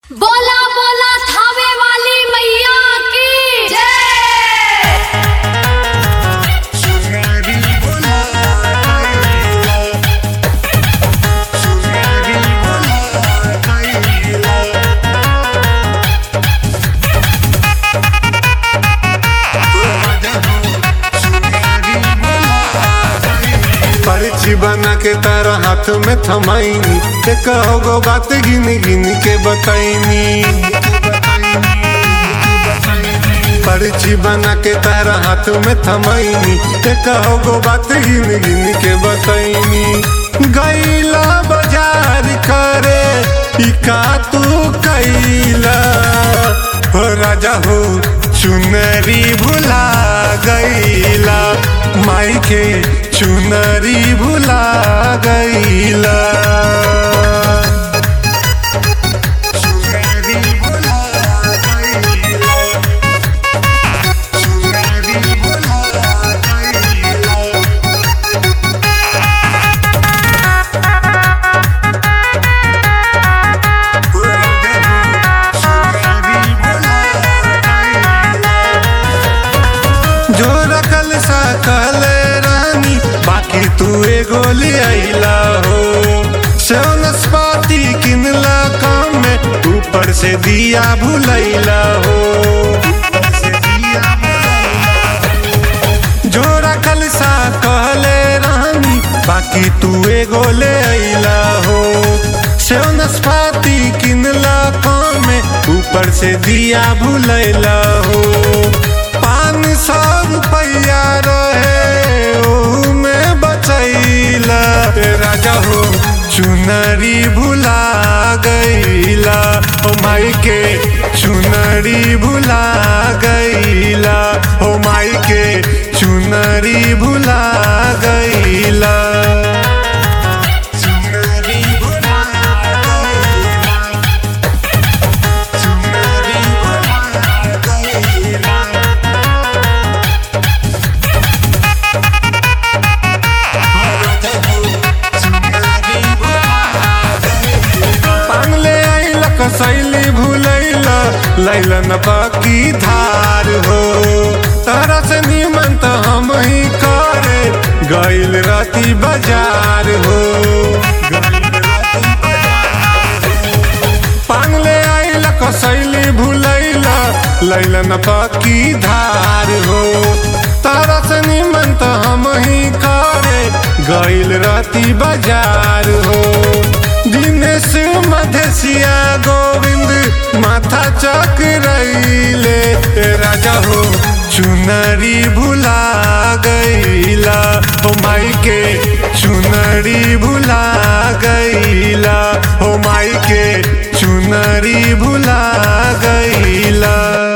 बोला बोला थावे वाली मैया की जय सुनारी बोला कैला सुनारी बोला कैला पर्ची बना के तारा हाथ में थमाईनी ते कहो गो बात गिन गिन के बताईनी पर्ची बना के तारा हाथ में थमाईनी ते कहो गो बात गिन गिन के बताईनी गईला बाजार करे इका तू कैला हो राजा हो चुनरी भुला गईला माई के चुनरी भुला गईला चुनरी भुला गईला चुनरी भुला गईला जो रखल सकल रानी बाकी तू एगो ले आइला हो सोनस्पाती किनला काम में ऊपर से दिया भुलैला हो जो रखल सा कहले रानी बाकी तू एगो ले आइला हो सोनस्पाती किनला काम में ऊपर से दिया भुलैला हो पान सौ रुपया रहे ओहू में बचैला ए राजा हो चुनरी भुला गईला ओ माई के चुनरी भुला गईला ओ माई के चुनरी भुला गईला चुनरी भुला गईला चुनरी भुला गईला पान ले आइला कसैली भुलैला लैला न बाकी धार हो तारा से निमन त हम ही करे गइल राती बाजार हो पान ले आइला कसैली भुलैला लैला न बाकी धार हो तारा से निमन त हम ही करे गइल राती बाजार हो दिनेश मधेसिया गोविंद माथा चक रईले राजा हो चुनरी भुला गईला हो माई के चुनरी भुला गईला हो माई के चुनरी भुला गईला